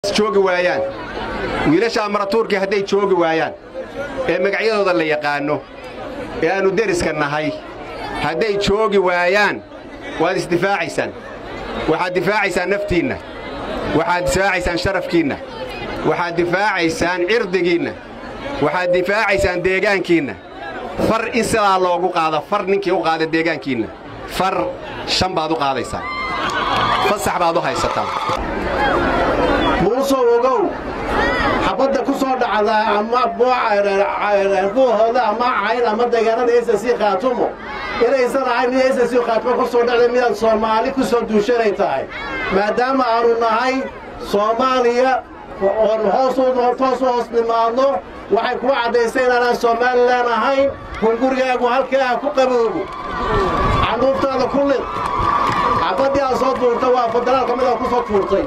joogi waayaan wiilashaa maratuurkii hadday joogi waayaan ee magacyadooda la yaqaanno ee aannu deriska nahay hadday joogi waayaan waad isdifaacaysaan waxaad difaacaysaan naftiinna waxaad difaacaysaan sharafkiinna waxaad difaacaysaan cirdigiinna waxaad difaacaysaan deegaankiinna far in sidaa loogu qaado far ninkii u qaada deegaankiinna far shan baad u qaadaysaa fasax baad u haysataa muusow ogow xabadda ku soo dhacda ama buuhooda ama cayn ama deegaanada ss khaatumo inaysan ahayn mid ss khaatumo ku soo dhacda midaad soomaali ku soo duushanay tahay maadaama aanu nahay soomaaliya oon hoos toos u hoos nimaadno waxay kuu caddaysay inaanaan somalilan ahayn hungurigaagu halkaa ha ku qaboogo canuuftaada ku lid xabaddii aad soo tuurta waa federaalka mid aad ku soo tuurtay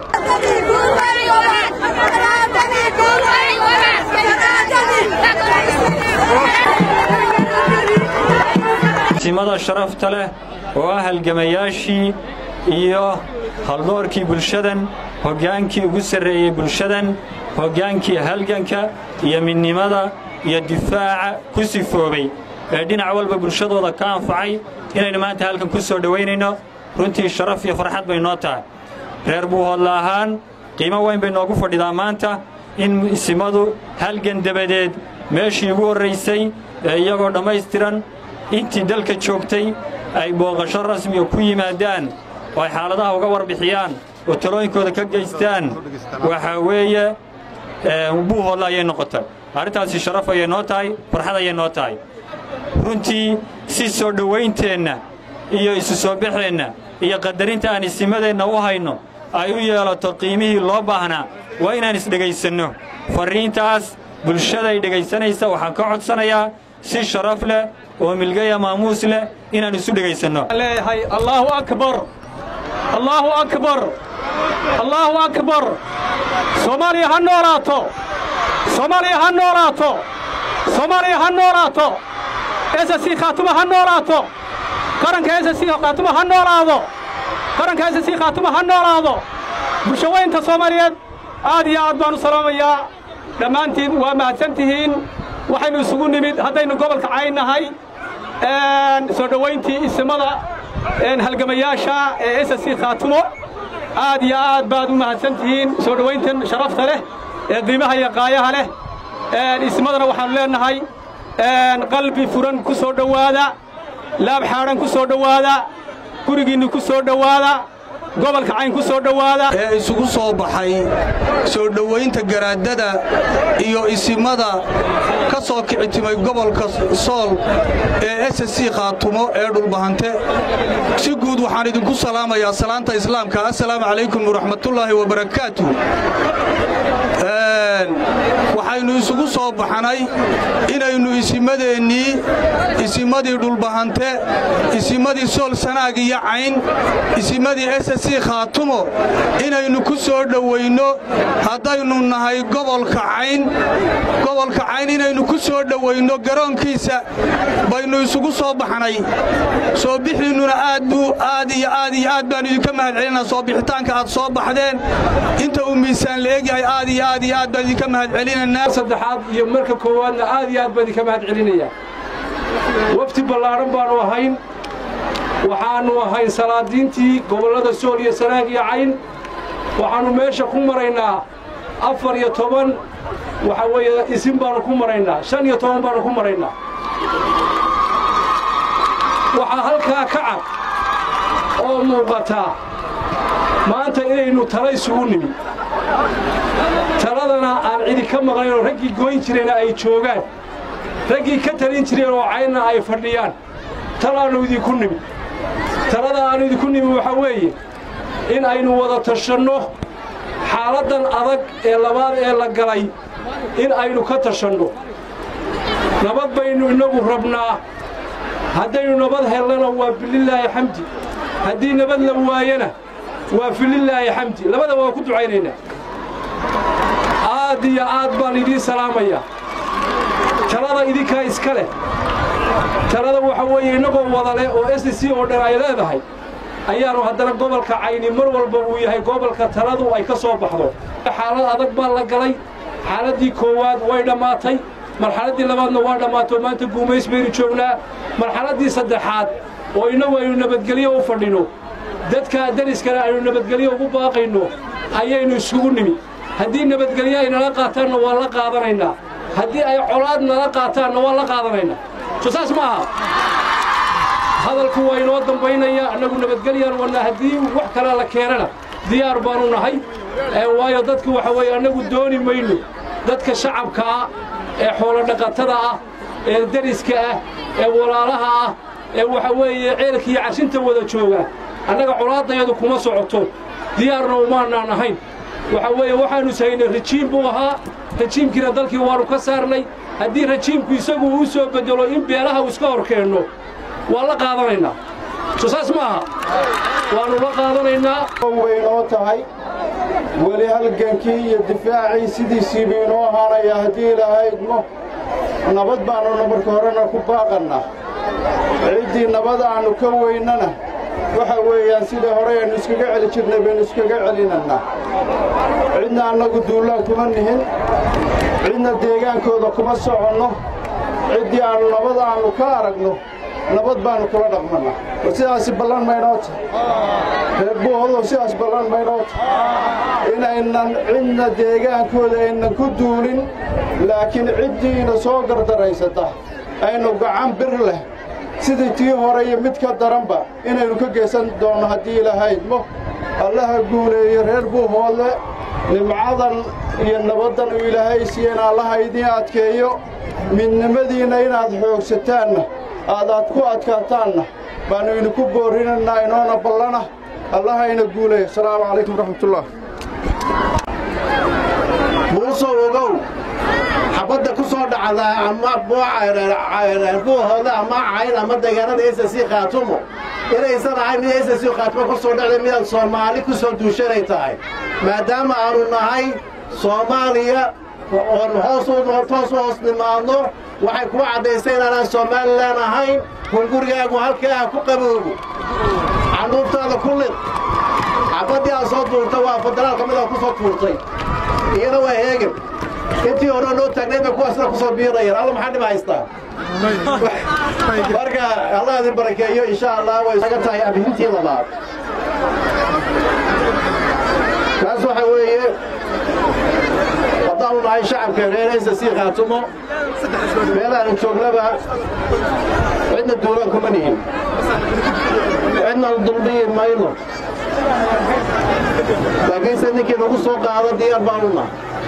simada sharafta leh oo ah halgamayaashii iyo haldoorkii bulshadan hoggaankii ugu sarreeyey bulshadan hoggaankii halganka iyo midnimada iyo difaaca ku sifoobay ee dhinac walba bulshadooda ka anfacay inaynu maanta halkan ku soo dhowaynayno runtii sharaf iyo farxad bay noo tahay reer buuhoodla ahaan qiimo weyn bay noogu fadhidaa maanta in isimadu halgan dabadeed meeshii ugu horraysay ee iyagoo dhammaystiran intii dalka joogtay ay booqasho rasmiga ku yimaadaan oo ay xaaladaha uga warbixiyaan oo talooyinkooda ka geystaan waxaa weeye buuhoodla ayay noqotay arrintaasi sharaf ayay noo tahay farxad ayay noo tahay runtii si soo dhowaynteenna iyo isu soo baxeenna iyo qadarinta aan isimadeenna u hayno ay u yeelato qiimihii loo baahnaa waa inaan isdhegaysanno farriintaas bulshaday dhegaysanaysa waxaan ka codsanayaa si sharaf leh oo milgaya maamuus leh inaan isu dhegaysanno leeyahay allaahu akbar allaahu akbar allaahu akbar soomaaliya ha noolaato soomaaliya ha noolaato soomaaliya ha noolaato ss khaatuma ha noolaato qaranka ss khaatuma ha noolaado qaranka ss khaatuma ha noolaado bulshaweynta soomaaliyeed aad iyo aad baan u salaamayaa dhammaantiin waa mahadsan tihiin waxaynu isugu nimid haddaynu gobolka cayn nahay soo dhowayntii isimada halgamayaasha ee ss khaatumo aad iyo aad baad u mahadsan tihiin soo dhowayntan sharafta leh ee qiimaha iyo qaayaha leh ismadana waxaannu leennahay qalbi furan ku soo dhowaada laab xaadhan ku soo dhowaada gurigiinni ku soo dhowaada gobolka cayn ku soo dhowaada ee isugu soo baxay soo dhowaynta garaadada iyo isimada ka soo kicitimay gobolka sool ee ss khaatumo ee dhulbahante si guud waxaan idinku salaamayaa salaanta islaamka assalaamu calaykum waraxmatullaahi wabarakaatu waxaynu isugu soo baxnay inaynu isimadeennii isimadii dhulbahante isimadii sool sanaag iyo cayn isimadii ss khaatumo inaynu ku soo dhowayno haddaynu nahay gobolka cayn gobolka cayn inaynu ku soo dhowayno garoonkiisa baynu isugu soo baxnay soo bixiinnuna aad buu aad iyo aad iyo aad baannu idinka mahad celinaa soo bixitaanka aad soo baxdeen inta uu miisaan la egyahay aad iyo aad iyo aad baan idinka mahad celinaynaa saddexaad iyo marka koowaadna aad iyo aad baan idinka mahad celinayaa wafti ballaadhan baannu ahayn waxaannu ahayn salaadiintii gobollada sool iyo sanaag iyo cayn waxaannu meesha ku maraynaa afar iyo toban waxa weeye isin baannu ku maraynaa shan iyo toban baannu ku maraynaa waxaa halkaa ka cad oo muuqataa maanta inaynu tala isugu nimi taladana aan cidi ka maqnaynoo raggii goyn jirayna ay joogaan raggii ka talin jireen oo caynna ay fadhiyaan talaannu idinku nimi talada aannu idinku nimi waxaa weeye in aynu wada tashanno xaaladdan adag ee labaad ee la galay in aynu ka tashanno nabad baynu innagu rabnaa haddaynu nabad hellana waa bililaahi xamdi haddii nabad la waayana waa fililaahi xamdi labada waa ku ducaynaynaa aad iyo aad baan idiin salaamayaa talada idinkaa iska leh talada waxa weeye innagoo wada leh oo s c oo dhan ay leedahay ayaannu haddana gobolka cayni mar walba uu yahay gobolka taladu ay ka soo baxdo xaalad adag baa la galay xaaladdii koowaad way dhammaatay marxaladdii labaadna waa dhammaato maanta guumays baynu joognaa marxaladdii saddexaad oo innagu aynu nabadgelyo u fadhino dadka dariskana aynu nabadgelyo ugu baaqayno ayaynu isugu nimi haddii nabadgelyo ay nala qaataanna waa la qaadanaynaa haddii ay colaad nala qaataanna waa la qaadanaynaa soo saas ma aha hadalku waa inoo dambaynaya annagu nabadgelyaan wadnaa haddii wax kalaa la keenana diyaar baanu nahay waayo dadku waxa weeye annagu dooni mayno dadka shacabka ah ee xoolodhaqatada ah ee deriska ah ee walaalaha ah ee waxa weeye ceelka iyo cashinta wada jooga annaga colaaddayadu kuma socoto diyaarna umaanaan ahayn waxa weeye waxaannu sahaynay rajiim buu ahaa rajiimkiina dalkii waannu ka saarnay haddii rajiimku isagu uu soo beddelo in beelaha uu iska hor keenno waa la qaadanaynaa soo saas ma aha waannu la qaadanaynaa waynoo tahay weli halgankii iyo difaacii sidiisiiba inoo ahaanaya haddii ilahaydmo nabad baannuna marka horena ku baaqannaa ciddii nabad aannu ka weynana waxa weeyaan sidai hore aynu iskaga celi jirnay baynu iskaga celinannaa cidna annagu duullaan kuma nihin cidna deegaankooda kuma soconno ciddii aannu nabad aannu ka aragno nabad baannu kula dhaqmannaa war sidaasi ballan maynoo tahay reer buuhodow sidaas ballan maynoo tahay inaynan cidna deegaankooda aynan ku duulin laakiin ciddiina soo gardaraysata aynu gacan bir leh sidii tii hore iyo mid ka daranba inaynu ka geysan doonno haddii ilahaydmo allaha guuleeyo reer buuhoodle nimcadan iyo nabaddan uu ilaahay siiyeen allaha idiin adkeeyo midnimadiinna inaad xoogsataanna aadaad ku adkaataanna baannu idinku boorrinaynaa inoona ballana allahayna guuleeyo asalaamu calaykum waraxmatullah muusow ogow xabadda ku soo dhacda ama buuhooda ama cayn ama deegaanada esasi khaatumo inaysan ahayn mid esasi khaatumo ku soo dhacda midaad soomaali ku soo duushanay tahay maadaama aanu nahay soomaaliya oon hoos toos u hoos nimaadno waxay kuwa caddaystay inaanaan somalilan ahayn hungurigaagu halkaa ku qaboobo canuubtaada ku lid xabaddii aad soo tuurta waa federaalka midaa ku soo tuurtay iyana waa heegan intii hore noo taagnayd bay kuwaasna ku soo biirayaan alla maxaa dhib haystaa marka allah idin barakeeyo insha allah way isaga tahay abhintii labaad kaas waxa weeye haddaanu nahay shacabka reeraysa sii khaatumo meelaanu joognaba cidna duulaan kuma nihin cidna dulmiyi mayno laakiinse ninkii nagu soo qaado diyaar baanu nahay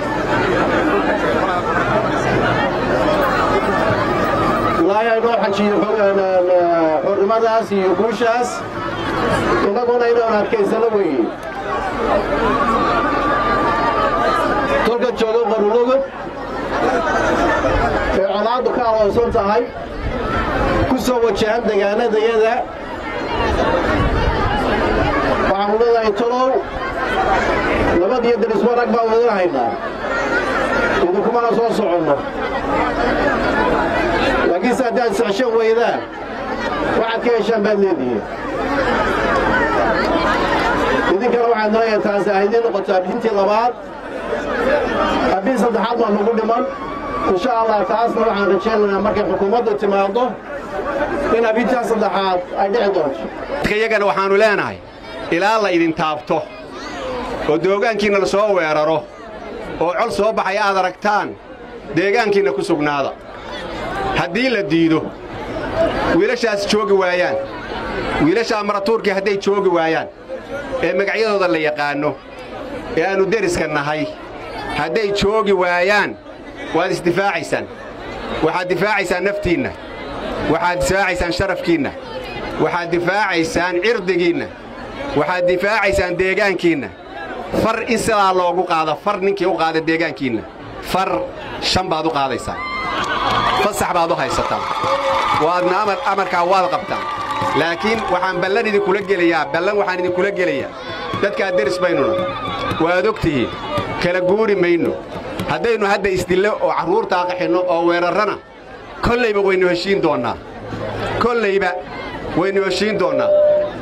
ilaahay aynoo xajiyo xornimadaas iyo guushaas innaguna inaan adkaysano weeye tolka joogo qarulogod ee colaaddu ka aloonsan tahay ku soo wajahan degaanadayada waxaanu leedahay tolow nabad iyo derismo rag baan wadin haynaa idinkumana soo soconno laakiinse haddaad sexshan weydaan waxaad ka heshaan baad leedihiin idinkana waxaad nooya taasi ahaydii noqotaa bixintii labaad haddii saddexaad baa nagu dhiman insha allah taasna waxaan rajaynaynaa markay xukuumaddu timaaddo in abintaa saddexaad ay dhici doonto iyagana waxaannu leenahay ilaa la idin taabto oo deegaankiinna la soo weeraro oo col soo baxaya aad aragtaan deegaankiinna ku sugnaada haddii la diido wiilashaas joogi waayaan wiilashaa maratuurkii hadday joogi waayaan ee magacyadooda la yaqaanno ee aannu deriska nahay hadday joogi waayaan waad isdifaacaysaan waxaad difaacaysaan naftiinna waxaad difaacaysaan sharafkiinna waxaad difaacaysaan cirdigiinna waxaad difaacaysaan deegaankiinna far in sidaa loogu qaado far ninkii u qaada deegaankiinna far shan baad u qaadaysaa fasax baad u haysataan waadna amarkaa waad qabtaan laakiin waxaan ballan idinkula gelayaa ballan waxaan idinkula gelayaa dadkaa deris baynuna waad og tihiin kala guuri mayno haddaynu hadda isdillo oo carruurtaa qaxinno oo weerarrana kollayba waynu heshiin doonnaa kollayba waynu heshiin doonnaa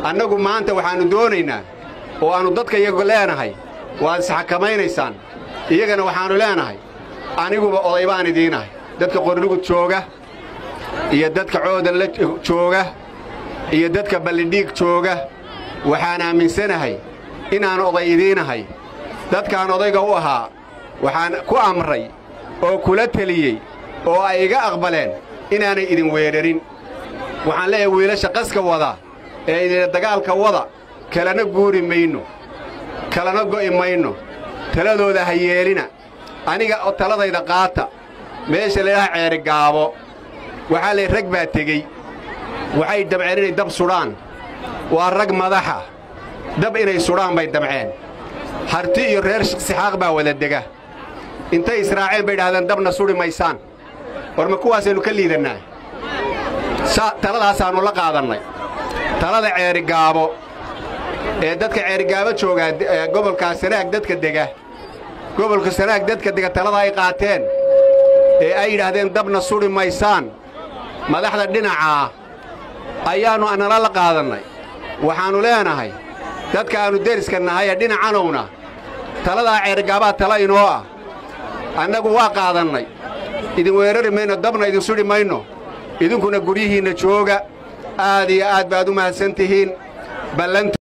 annagu maanta waxaannu doonaynaa oo aannu dadka iyagu leenahay waad isxakamaynaysaan iyagana waxaannu leenahay aniguba oday baan idiinahay dadka qorlugud jooga iyo dadka coodan la jooga iyo dadka ballidhiig jooga waxaan aaminsanahay inaan oday idiinahay dadkaan odayga u ahaa waxaan ku amray oo kula teliyey oo ay iga aqbaleen inaanay idin weerarin waxaan leeyahay wiilasha qaska wada ee idina dagaalka wada kalana guuri mayno kalana go'i mayno taladooda ha yeelina aniga oo taladayda qaata meesha laydhaha ceeri gaabo waxaa lay rag baa tegey waxay damceen inay dab sudhaan waa rag madaxa dab inay sudhaan bay damceen harti iyo reer sixaaq baa wada dega intay israaceen bay idhahdeen dabna sudhi maysaan war ma kuwaasaynu ka liidannaa taladaasaannu la qaadannay talada ceerigaabo ee dadka ceerigaabo joogaa gobolkaa sanaag dadka dega gobolka sanaag dadka dega talada ay qaateen ee ay yidhaahdeen dabna sudhi maysaan madaxda dhinacaa ayaannu annala la qaadannay waxaannu leenahay dadka aannu deriska nahay ee dhinacanowna taladaa ceerigaabaa tala inoo ah annagu waa qaadannay idin weerari mayno dabna idin sudhi mayno idinkuna guryihiinna jooga aad iyo aad baad u mahadsan tihiin ballantu